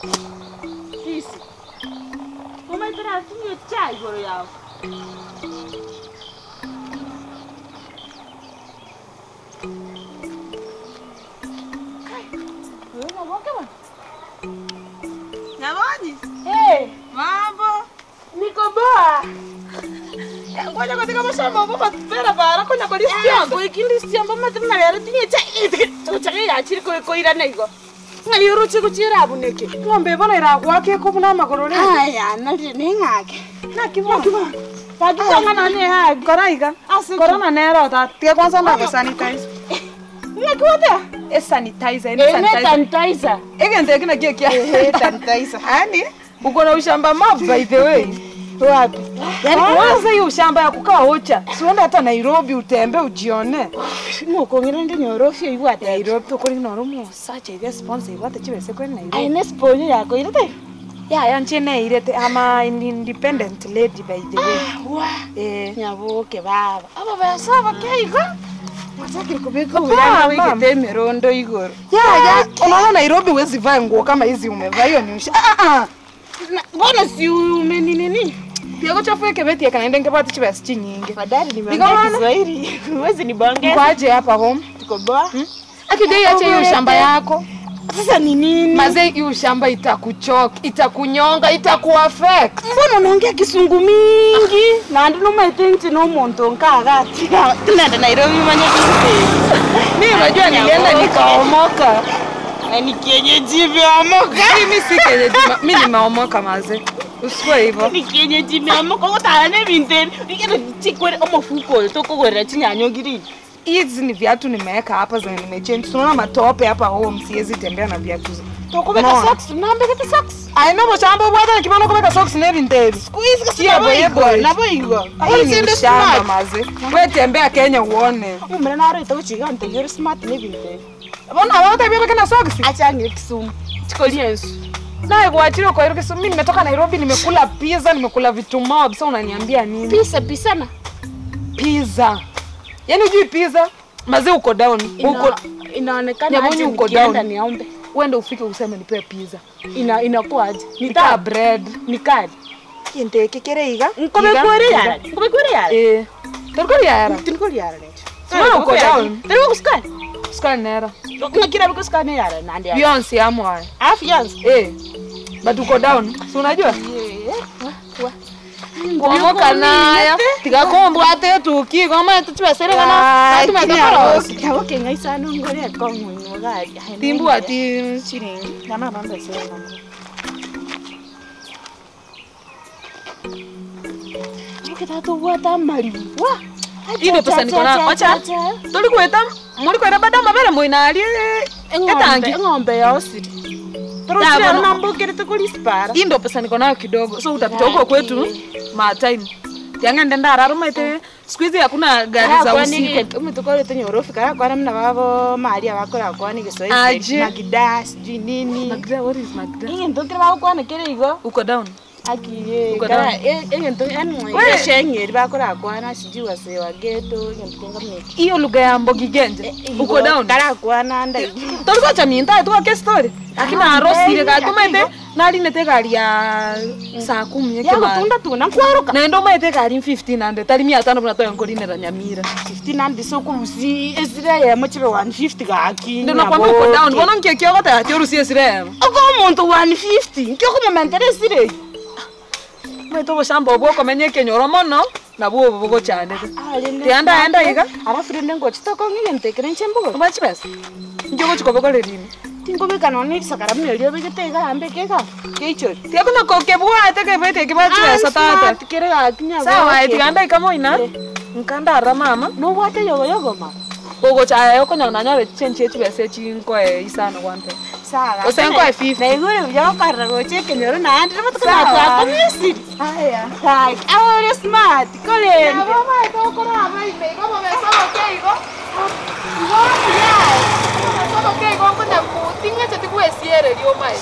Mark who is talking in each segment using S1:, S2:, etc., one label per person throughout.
S1: Isi. Umaitira tunywe chai igoro yawe. Wewe unaboka bwana?
S2: Nyabonyi,
S1: Eh,
S2: mambo.
S1: niko boa.
S2: Ngoja katika mashamba mbona tupera bara konya kwa listiambo.
S1: Ko ikindi stiamba matina yara tinye chai. Chai ya chiri ko ko ira nego. Ngayoro chiko chira abuneke.
S2: Ng'ombe bona iragwake ko buna magoro ne.
S1: Aya, nali ningake.
S2: Na kibo. Kibo.
S1: Pakisonga nani ha.
S2: Koraiga.
S1: Asi.
S2: Corona nero ta. Tia kwanza ndo sanitize.
S1: Ngakwata.
S2: E sanitizer, ni
S1: Ene
S2: sanitizer.
S1: sanitizer.
S2: Ege ndio kina kia kia.
S1: Eh, sanitizer.
S2: Hani? Uko na ushamba mob by the way.
S1: Wapi?
S2: Yaani kwanza hiyo ushamba ya kukaa ocha. Siende hata Nairobi utembe ujione.
S1: Ngoko ngirende nyorofio ibwate.
S2: Nairobi to kuri no rumo sacha ile sponsor ibate chibese kuri Nairobi.
S1: Aine sponyo yako irete.
S2: Ya ya nchene irete ama an independent lady by the way.
S1: Wa.
S2: Eh.
S1: Nyaboke baba. Aba basaba keigo. Wataki kubeka
S2: Hapana,
S1: uyanga
S2: mama.
S1: wikete merondo igoro.
S2: Ya ya unaona Nairobi huwezi vaa nguo kama hizi umevaa hiyo ni usha. Ah ah.
S1: Na- Mbona si umeni nini?
S2: Pia kuchafua kebeti kanaenda ngepata chibese chinyingi.
S1: Fadhali
S2: Niko
S1: nimeongea
S2: maana.
S1: Kiswahili. Huwezi nibongeza.
S2: Kwaje hapa home?
S1: Tuko boa.
S2: Akidai acha hiyo shamba yako.
S1: Sasa ni nini?
S2: Mazee hiyo shamba itakuchoka, itakunyonga, itakuaffect.
S1: mbona unaongea kisungu mingi na ndinomaite nti nomuntu nkagati tunaenda nairobi manya
S2: Mimi unajua nilienda nikaomoka.
S1: ni kienyeji vyaomoka
S2: Mimi si kenyeji, mimi nimeomoka mazee. Usikue hivyo.
S1: ni kienyeji vyaomoka gutara ne binteni ikero chikwere omafuko tokogwerera chinyanyogiri
S2: Hizi ni viatu nimeweka hapa zenye nimechange. Tunaona matope hapa home, siwezi tembea na viatu. zi-
S1: tokubeka
S2: Unaona?
S1: socks nambekete socks
S2: Ai no mushamba bwata nikibona kubeka socks ne vintage.
S1: squeeze
S2: Siya boye boye.
S1: nabo igwa
S2: Hii ni shamba mazee. Wewe tembea Kenya uone.
S1: umre naro itoguchiga ntegere smart ne binteni
S2: Mbona hawata bebe na socks?
S1: achange kisumu chikolia ensu
S2: Naye kuachiliwa kwa hiyo mimi nimetoka Nairobi nimekula pizza, nimekula vitu mob. Sasa unaniambia nini?
S1: pisa pisana
S2: Pizza. Yaani hujui pizza? Mazee uko down. Uko
S1: Ina- inaonekana
S2: Nyabonyi
S1: aje
S2: uko
S1: nikienda
S2: down.
S1: niombe
S2: uende ufike useme nipe pizza.
S1: ina inakuwaje
S2: Nikaa
S1: nitaa
S2: bread.
S1: nikali
S2: Kinte kikere iga.
S1: nkobekwere yara nkobekwere yara
S2: Eh. Torikori yara.
S1: tinkori yara necho
S2: Sima uko down.
S1: tari kuskani
S2: Sukari nera.
S1: ngakira bikuskani yara nandi yara
S2: Beyonce amwa.
S1: afi yanzu
S2: Eh. But uko down. Si unajua? Kuomoka nayo. Tikakombwa ate tuki kama tuchwesere kana. Tumetakaro.
S1: yabo kengaisa nongore kongo ngari
S2: Timbu ati
S1: chiringi nama bamba sera nango Nikitato wata mari. Wa.
S2: Ino pesa niko nayo. Acha. Tolikweta mulikwera bada mabere muinali.
S1: Etangi.
S2: Etangi.
S1: Ng'ombe ya osiri. Pero
S2: Ya,
S1: sira
S2: bono.
S1: mambo kerete kulispara.
S2: Hii ndo pesa niko nayo kidogo. So utapita huko kwetu matime. Yangende ndararuma ite siku hizi hakuna gari za usiku.
S1: umitukorete nyorofi kara kwana mna babo mali abakora kwani Kiswahili.
S2: Aje.
S1: Magida sijui nini.
S2: Magda, what is Magda?
S1: Inge ntokira babo kwana kere igo.
S2: Uko down.
S1: Akiye.
S2: Uko
S1: Kara
S2: down.
S1: inge ntokira yani
S2: We.
S1: shengeri bakora kwana sijui wase wa ghetto inge ntokenga mneki.
S2: Hiyo lugha ya Mbogi Genje. Uko down.
S1: Kara kwana nda.
S2: Tulikuwa cha minta tu kwa story. Lakini
S1: Ah,
S2: arosi ile
S1: mbele,
S2: ka tumete
S1: akigo.
S2: nali nete gari ya saa 10 yake
S1: Yago
S2: mali.
S1: tunda tuna kwaruka.
S2: Na ndo maite gari 1500 tari 500 mnatoa ngorine ra Nyamira.
S1: 15 andi soko usi esira ya mochibe 150 gaki.
S2: Ndio nakwambia uko down. Mbona mkekio kata ati urusi esire.
S1: Oko muntu 150 nkyo kumementere sire.
S2: Mweto boshamba obwoko menye kenyoro mono na bwo bogo chane. Tianda enda iga.
S1: Alafu rende ngo chitoko ngige ntekere nchembugo.
S2: Kumachi pesa. Njogo chikobo kole rini.
S1: Tingo beka no ni sakara mne lyo bege tega ambe keka. Keicho.
S2: Tia kuna koke bwa te ke bete ke bachi pesa tata.
S1: Kere ga kinya.
S2: Sawa eti anda ikamo ina. Nkanda ara mama.
S1: No wate yogo yogo ma.
S2: Bogo cha yo konya na nyore chenche chi pesa chi nko e isano wante.
S1: Sawa.
S2: Osengo e 50.
S1: Na igure yo karra go cheke nyoro na andi matu
S2: Sawa.
S1: kana kwa komisi.
S2: Haya.
S1: Hai, awore smart. Kole.
S2: mama ito ko na mai me ko me so okay go. So okay go ko na ku tinga cha tiku esiere dio mai.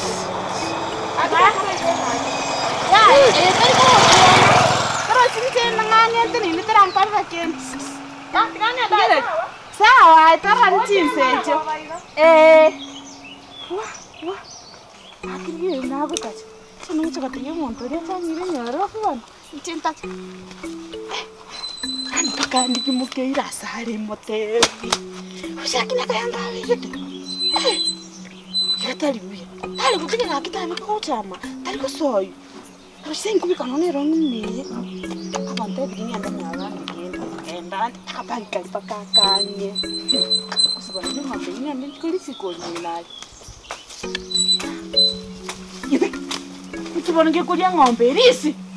S1: Ya, eh kai ko. Pero sinche nanganya tini ni terang parva ken.
S2: Ya, tingane da.
S1: Sawa, tara nchinsecho. Eh. akiriye nabo kati sono muchakatiye muntu ria chanyire nyoro fwana ichinta ani pakandikimukeira asari motevi ushakina kayandaveyete yataliuya tali kutikira akitavika kuchama tali kusoyu asenkuvikanonirongimeye abantu evikinianda mwavandigenda endandi akapakikali pakakanye kusivana ng'ombe inyande ndikulisikonyelayo kutibona ngekulia ng'ombe risi